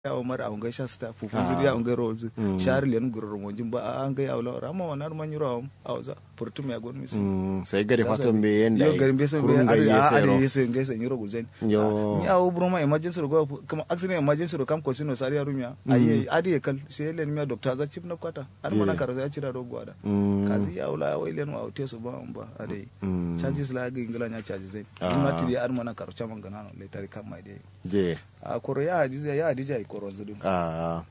ya umar a ungai sha sta fu fuzuri ya ungai rozu shari len gurur monjin ba an ga ya wala rama wanar man yuro a waza furtum ya gon mis sai gari fatan be yenda yo garin be sai be ari ari yese ngai sai yuro guzen yo ni awu broma emergency go kuma accident emergency ro kam ko sino sari ya rumya ayi adi kal sai len mi doctor za chip na kwata ar mana karo ya cira ro gwada kazi ya wala wai len wa te su ba ba ade charges la ga ingila nya charges zai kuma tiri ar mana karo chaman ganano le tari kam mai de je a koro ya hadija ya hadija ai koro zudu a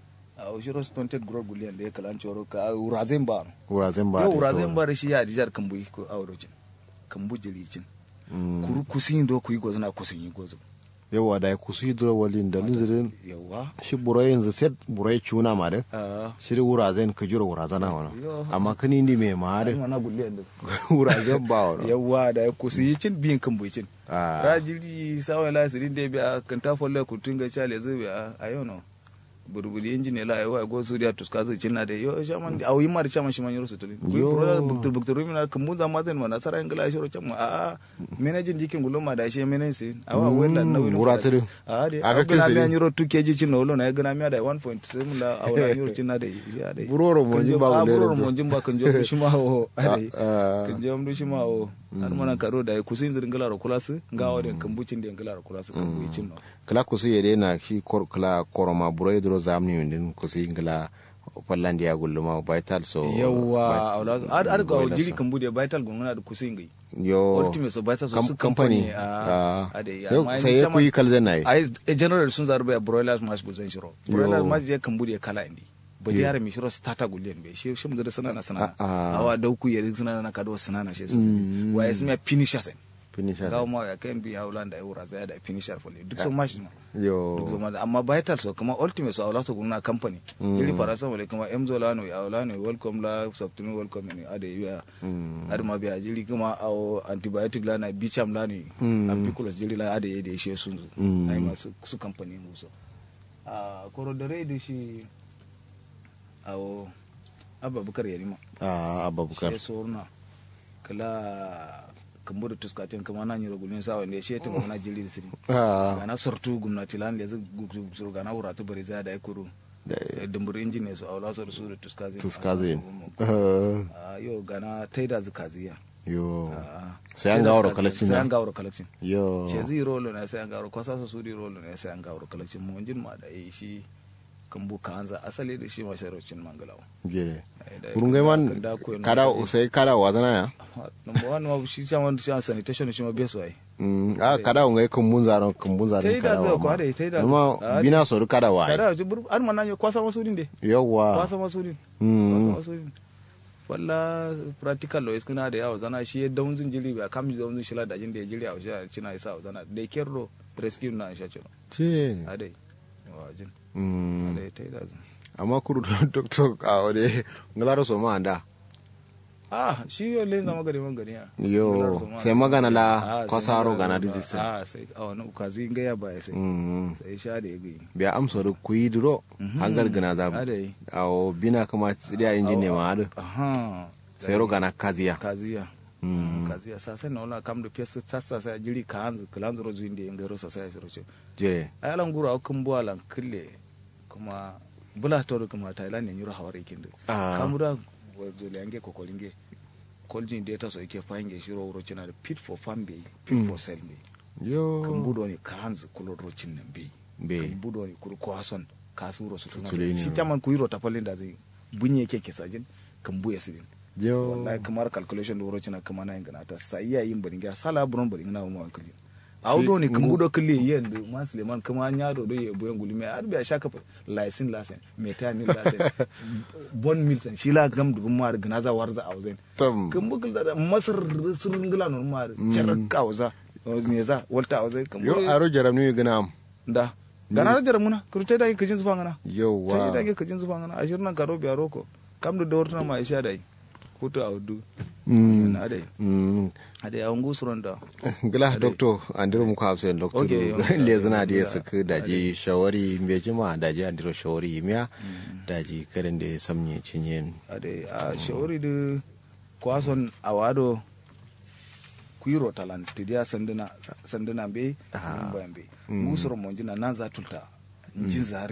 a ushiro stunted grow gulian da ya kalan coro ka urazen ba wurazen ba yo urazen ba shi ya hadijar kambu ko aurojin kambu jilicin kuru kusin do ku yi gozna kusin yi gozo yawa da ya kusu hidro walin da linzirin yawa shi burai yanzu set burai cuna ma da a shi da wurazen ka jira wurazana wana Yo. amma kani ni mai ma da mana gulian da wurazen ba wana yawa da ya kusin yi cin biyin kambu cin a rajili sawa la sirin da biya kan ta folle ku tunga chale zubi a ayo no burburi injini la ayo go suriya tuska zai cinna da yo shaman au yi mar shaman shi man yoro sutulin Yo. yo buktur buktur mi na kan muza mazen ma nasara ingila shoro chama a menajin jikin guloma da shi menen si awa wella na wilo Buratiri. a de Aka a gana kisiri. mi yoro 2 kg cin no na gana mi da 1.7 la awala yoro cinna da ya da Buroro mo jin ba a gulle buroro da- mo jin ba kan jo shi ma o ade Ah, ah. kan je amdu shi ma o har mana karo da kusin zirin gala ro kulasu ga wadin kambucin da gala ro kulasu kambucin no kala kusu yede na shi kor kala koroma burai dro zamni yundin kusu ingila pallandi ya gulluma vital so yawa aula ar ar ga Boiler jiri so. kambu da vital gungana da kusin gai yo ultimate so vital so kam- su company company a ah. ade Yau, sai ya kuyi kalzen na yi ai e general sun zarbe broilers mash guzan shiro broilers mash je kambu da kala indi bali Yo. yare mi shiro starter gulen be shi shi mu da sanana sanana Ah, ah. awa dauku yare sanana na kado sanana shi Mm. wa ismi finisher sen finisher gawo ma ya kan bi haulan da eura zai da finisher fole duk sun mash ma duk yo zama da amma vital so kuma ultimate so aula so guna company Mm. jiri farasa wale kuma emzo lano ya aula ne welcome la sabtuni welcome ne ade ya Mm. ade ma biya jiri kuma awo antibiotic lana bicham lano Mm. ampiculus jiri la ade ya da shi sun zu Mm. ai masu su company mu so a koro da rai da shi awo abubakar yarima a abubakar shi sorna kala kambo da tuskatin kuma na nyiro gulin sawa ne shi ta mana jiri da siri Ah, gana sortu gumnati lan le zug gana wuratu bari za da ya kuru da- dumbur injin ne su aula su da su da tuskazi tuskazin a yo gana taida zukaziya yo Ah, sai an taida gawar zukaziya, collection sai na an gawar collection yo ce zai rolo ne sai an gawar kwasa su su di rolo ne sai an gawar collection mu injin ma da yi shi kambu kanza asali da shi masharocin mangalawa gere Ai, da- kurun gai man kan da koyo na kada da- sai kada wazana ya number one ma shi chairman shi sanitation shi ma beso ai Mm, a kada ngai kumbun zaron kumbun zaron taida kada zai wa ko ma ade taida amma bina so kada wa ai. kada ji bur an manna kwasa masudin de yawa kwasa masudin Mm. wasu walla practical lawyers kuna da yawa zana shi daunzin jiri ba kam daunzin shila da jin da ya jiri a wajen cina isa zana da kerro rescue na sha cino ce adai wajin Mm. adai ta yi da zan amma kuru doctor a wade ngalaro so ma anda ah shi yau le zama gari man gari ya yo sai magana la kwasaro gana disease ah sai a wani ukazi ga ya baya sai Mm. sai sha da ya gani biya amsa da kuyi duro hangar gana za adai awo bina kama tsidiya injin ne ma adu aha sai ro gana kaziya kaziya Mm. kaziya sasa na wala kam da pesa sasa sai jiri ka hanzu kalanzu rozu inda yin garo sasa ya shiro ce jire ayalan gura kan buwa lan kille kuma bula to kuma thailand ne yura hawar ikin Ah. kamura wazo lange ko kolinge koljin data so yake fahinge shiro wuro cina da pit for farm be pit Mm. for sell be yo kan budo ne ka hanzu kulo rocin nan be be kan budo ne kuru ko hason kasuro su tuna Tutule ne. shi taman ku yiro tapalin da zai bunye ke kesajin kan buya sidin yo wallahi kamar calculation da wuro cina kama na yin ganata sai ya yin baringa sala buron baringa na mu hankali audo ne kan budo kille yen do man suleiman kama nya do do ye boyen gulime ar biya shaka fa laisin lasen metanin lasen bon milsen shi la gam dubun mar gna za warza auzen tam kan bugul da masar surun gila non mar charka auza ne za walta auzen kan yo aro jaram ni gana am da gana da jaramuna kurte da kajin zufa ngana ta yawa da kajin zufa ngana ashirin nan karo biya roko kam da dawar ma isha dai kuto audu Mm. na dai Mm. ade a ngu suronda gila doctor andiro muka hafsa doctor Okay, okay. le zina da ya saka daji shawari me jima daji andiro shawari miya daji karin da ya samye cinyen ade a shawari da kwason awado kuiro talant tidia sanduna sanduna be Ah. bayan be Mm. ngu suron monjina nan za tulta jin zari